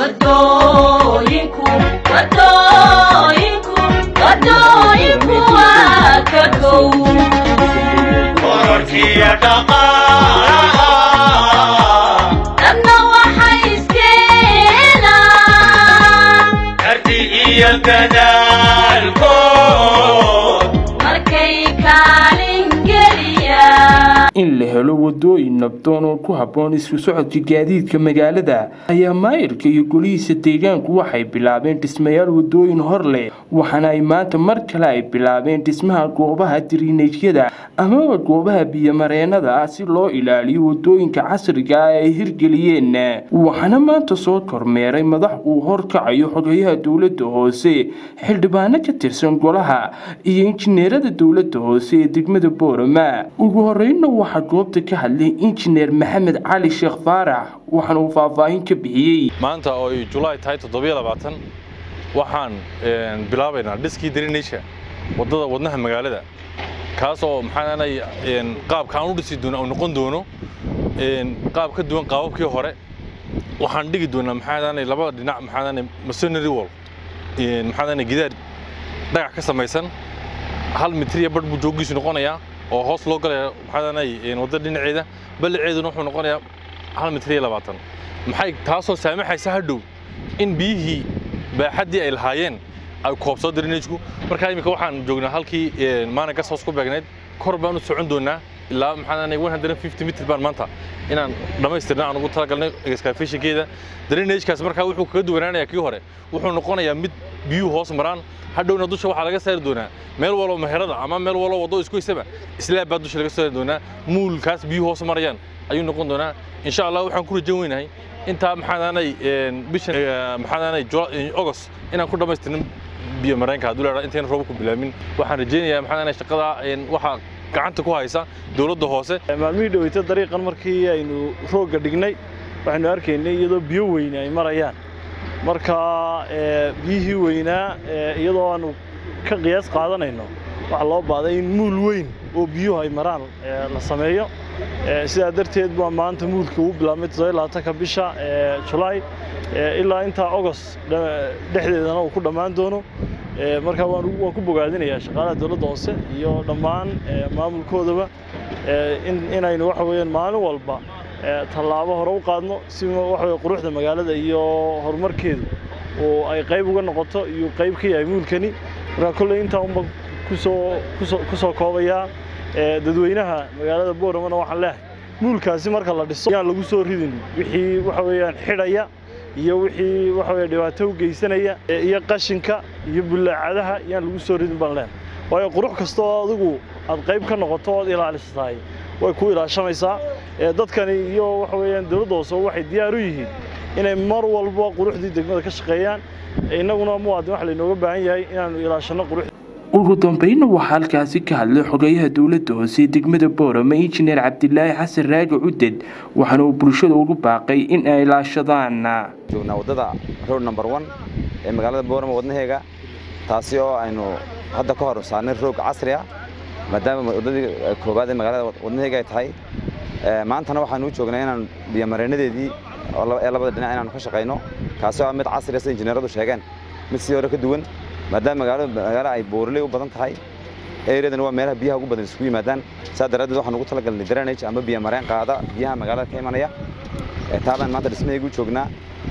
wadooyinku wadooyinku wadooyinku waa ka gow kororkiya dhaqaalaha dadna waxay iskeenaan karti iyo dadaalkood markay kaalin geliyaan in la helo wadooyin nabdoon oo ku habboon isku socodka gaadiidka magaalada ayaa maayirka iyo golihiisa deegaanku waxay bilaabeen dhismayaal wadooyin hor leh waxaana ay maanta mar kale ay bilaabeen dhismaha goobaha dirineedyada amaba goobaha biyomareenada ah si loo ilaaliyo wadooyinka casriga ah ay hirgeliyeen waxaana maanta soo kormeeray madax uu horkacayo xogayaha dowlada hoose xildhibaano ka tirsan golaha iyo injineerada dowlada hoose ee degmada boorama ugu horeyna waxaa goobta ka hadlay injineer maxamed cali sheekh faarax waxaana uu faahfaahin ka bixiyey maanta oo ay julaay tahay toddobiyo labaatan waxaan bilaabaynaa dhiskii darineysha waddada wadnaha magaalada kaas oo maxaanay qaabka aan u dhisi doono uu noqon doono qaab ka duwan qaababkii hore waxaan dhigi doonaa maxaanay labada dhinac maxaanay masonary wall maxaanay gidaar dhagax ka samaysan hal mitriya badh buu joogiisu noqonayaa oo hoos loo galaya maxaanay wadda dhinaceeda ballaceeduna wuxuu noqonayaa hal mitriya labaatan maxay taasoo saamaxaysa hadhow in biyihii baaxaddii ay lahaayeen ay koobsoo darineysku markaa iminka waxaan joognaa halkii maalin gas hoos ku beegnayd kor baan u socon doonaa ilaa maxaanay one hundred and fifty mitr baan maanta inaan dhammaystirna aan ugu talagalnay excavationkeeda drainagekaas markaa wuxuu kaga duwanaanayaa kii hore wuxuu noqonayaa mid biyuhu hoos maraan hadhowna dusha waxaa laga saari doonaa meel walbo meherada ama meel walbo waddo isku haysaba islaab baa dusha laga saari doonaa muulkaas biyuhu hoos marayaan ayuu noqon doonaa insha allah waxaan ku rajan weynahay intaa maxaanay bishan maxaanay august inaan ku dhammaystirnin biyo mareenka hadduu leedahay intayna rooba ku bilaamin waxaan rajaynayaa maxaanay shaqada waxaa gacanta ku haysa dowladda hoose maalmihii dhaweyta dariiqan markii aynu roogga dhignay waxaynu arkaynay iyadoo biyo weyne ay marayaan marka biyihii weynaa iyadoo aanu ka qiyaas qaadanayno waxaa loo baaday in muul weyn oo biyuhu ay maraan la sameeyo sidaa darteed baa maanta muulka uu bilaabmay toddobaatanka bisha julaay ilaa intaa august dhexdeedana uu ku dhammaan doono marka waan ku bogaadinayaa shaqaalaha dowladda hoose iyo dhammaan maamulkoodaba inaynu waxa weeyaan maalin walba tallaabo hore u qaadno si waxa weye quruxda magaalada iyo horumarkeedu oo ay qayb uga noqoto iyo qayb ka yahay muulkani marka kolley intaa unba kusoo kusoo ku soo koobayaa dadweynaha magaalada booramana waxaan leehay muulkaasi marka la dhiso yaan lagu soo ridin wixii waxa weeyaan xidhaya iyo wixii waxa weeye dhibaato u geysanaya iyo qashinka iyo bullaacadaha yaan lagu soo ridin baan leenahay waayo qurux kasta oo adigu aad qayb ka noqoto ood ilaalisa tahay way ku ilaashamaysaa dadkani iyo waxa weeyaan dowladda hoose waxay diyaar u yihiin inay mar walba quruxdii degmada ka shaqeeyaan innaguna muwaadin waxa laynooga baahan yahay inaanu ilaashanno qurux ugu dambeynna waxaa halkaasi ka hadlay xogayaha dowladda hoose ee degmada boorama injineer cabdilaahi xasan raagi cuded waxaana uu bulshada ugu baaqay in ay ilaashadaan joognaa waddada road number one ee magaalada boorama wadnaheega taasi oo aynu hadda ka hor saarnay roog casri ah maadaama waddadii koowaad ee magaalada wadnaheega ay tahay maantana waxaanu u joognaa inaan biyomareenadeedii ee labada dhinac inaanu ka shaqayno kaasi oo mid casri sida injineeradu sheegeen mid sidii hore ka duwan maadaama magaalada magaalo ay boorley u badan tahay ereadana waa meelaha biyaha ugu badan isugu yimaadaan saa daraaddeed waxaan ugu talagalnay drainage ama biyo mareen qaada biyaha magaalada ka imanaya taabaan maanta dhismahaygu joognaa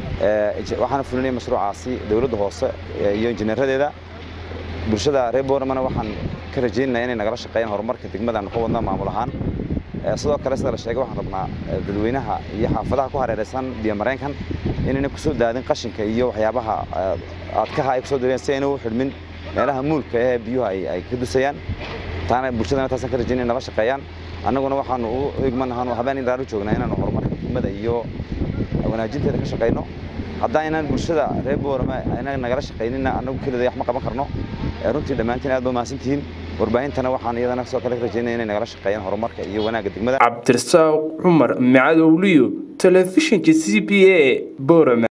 waxaana fulinaya mashruucaasi dowladda hoose iyo injineeradeeda bulshada reer booramana waxaan ka rajaynaynaa inay nagala shaqeeyaan horumarka degmada aanu ka wadna maamul ahaan sidoo kale sida la sheegay waxaan rabnaa dadweynaha iyo xaafadaha ku hareeraysan biyo mareenkan inayna kusoo daadin qashinka iyo waxyaabaha adkaha ay kusoo dareen si ayna u xidhmin meelaha muulka ee biyuhu ay ka dusayaan taana bulshadana taasaan ka rajaynaya nala shaqeeyaan annaguna waxaanu u igmanahaanu habeen indhaan u joognaa inaanu horumarka degmada iyo wanaajinteeda ka shaqayno haddaaynaan bulshada reer boorama ayna nagala shaqaynina annagu kelida wax ma qaban karno runtii dhammaantiin aad ba mahadsantihiin warbaahintana waxaan iyadana sidoo kale ka rajaynaya inay nagala shaqeeyaan horumarka iyo wanaagga degmada cabdirasaaq cumar macadowliyo telefishinka c b a boorama